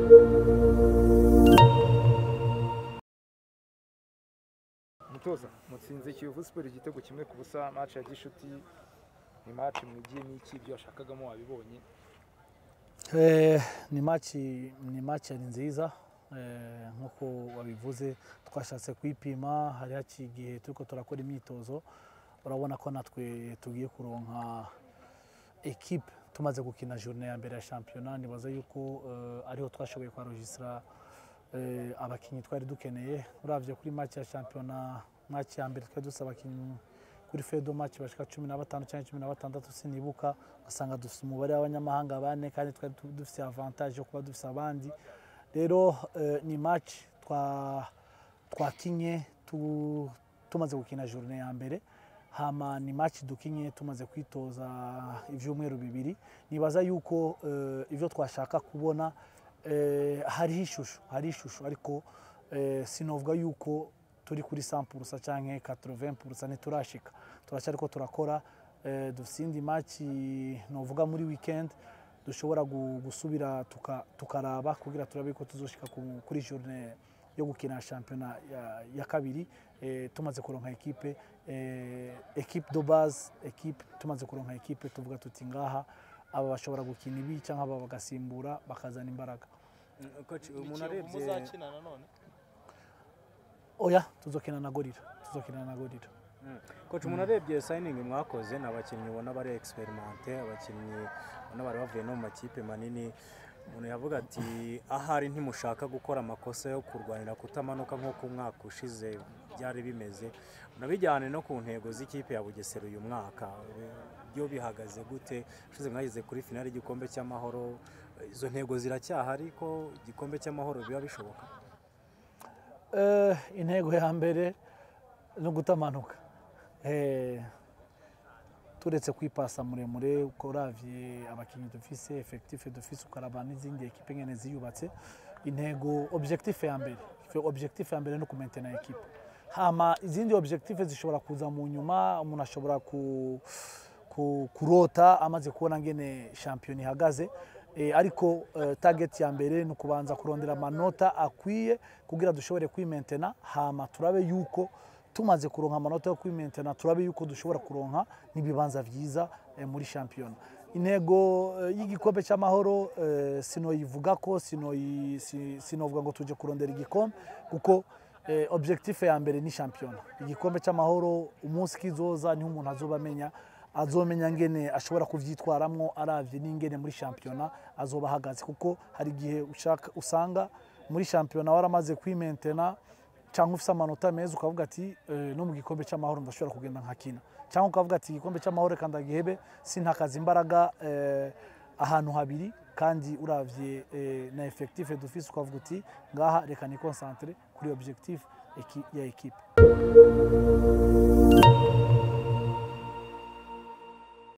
umutoza mutsinze kiyovu siporo igitego kimwe ku busa match ya gishuti ni match mwigiye n'iki ibyo washakagamo wabibonye Eh, ni maci ni maci yari nziza eh, nk'uko wabivuze twashatse kuyipima hari haciye igihe turiko turakora imyitozo urabona ko natwe tugiye kuronka ekipe tumaze gukina journée ya mbere ya shampiyona nibaza yuko eh, ariho twashoboye kwarojisira eh, abakinnyi twari dukeneye uravye kuri match ya shampiyona match ya mbere twari dufise abakinnyi kuri fedo match bashika cumi na batanu cyangwa cumi na batandatu sinibuka ugasanga dufite umubare w'abanyamahanga bane kandi twari tu- dufite avantage yo kuba dufite abandi rero eh, ni match twa twakinye tu, tumaze gukina journée ya mbere hama ni match dukinye tumaze kwitoza ivyumweru bibiri nibaza yuko eh, ivyo twashaka kubona eh, hariho ishusho hari ishusho ariko eh, sinovuga yuko turi kuri 100% canke 80% ntiturashika turacyariko turakora eh, dufise indi match novuga muri weekend dushobora gu- gusubira tuka- tukaraba kugira turabe ko tuzoshika ku- kuri journée yo gukina shampiyona ya, ya kabiri eh, tumaze kuronka ekipe eh, ekipe de base ekipe tumaze kuronka ekipe tuvuga tuti ngaha aba bashobora gukina ibi cyangwa aba bagasimbura bakazana imbaraga Coach, umuntu Ikiyovu arebye muzakina nanone oya tuzokina na gorira tuzokina na gorira Coach, umuntu arebye signing mwakoze ni abakinnyi ubona bari experimente abakinnyi ubona bari bavuye no mu makipe manini umuntu yavuga ati ahari ntimushaka gukora amakosa yo kurwanira kutamanuka nk'uko umwaka ushize byari bimeze unabijyane no ku ntego z'ikipe ya bugesera uyu mwaka byo bihagaze gute ushize mwageze kuri finale y'igikombe cy'amahoro izo ntego ziracyahari ko igikombe cy'amahoro biba bishoboka Eh, intego ya mbere ni ugutamanuka Eh, turetse kwipasa muremure uko uravye abakinnyi dufise effectif dufise ukaraba n'izindi ekipe ngene ziyubatse intego objectif ya mbere Fe- objectif ya mbere ni ukumentena ekipe hama izindi objectif zishobora kuza mu nyuma umuntu ashobora ku, ku, kurota amaze kubona ngene shampiyona ihagaze eh, ariko eh, target ya mbere ni ukubanza kurondera amanota akwiye kugira dushobore kwimentena hama turabe yuko tumaze kuronka amanota yo kwimentena turabe yuko dushobora kuronka n'ibibanza vyiza eh, muri shampiyona intego eh, y'igikombe cy'amahoro eh, sinoyivuga ko sinoyi- si- sinovuga ngo tuje kurondera igikombe kuko eh, objectif ya mbere ni shampiyona igikombe cy'amahoro umunsi kizoza niho umuntu azoba amenya azomenya ngene ashobora kuvyitwaramwo aravye n'ingene muri shampiyona azoba ahagaze kuko hari igihe ushaka usanga muri shampiyona waramaze kwimentena cyangwa ufite amanota meza ukavuga ati eh, no mu gikombe cy'amahoro ndashobora kugenda nkakina cyangwa ukavuga ati igikombe cy'amahoro reka ndagihebe sintakaza imbaraga eh, ahantu habiri kandi uravye eh, na effectif dufise ukavuga uti ngaha reka ni concentre kuri objectif eki- ya ekipe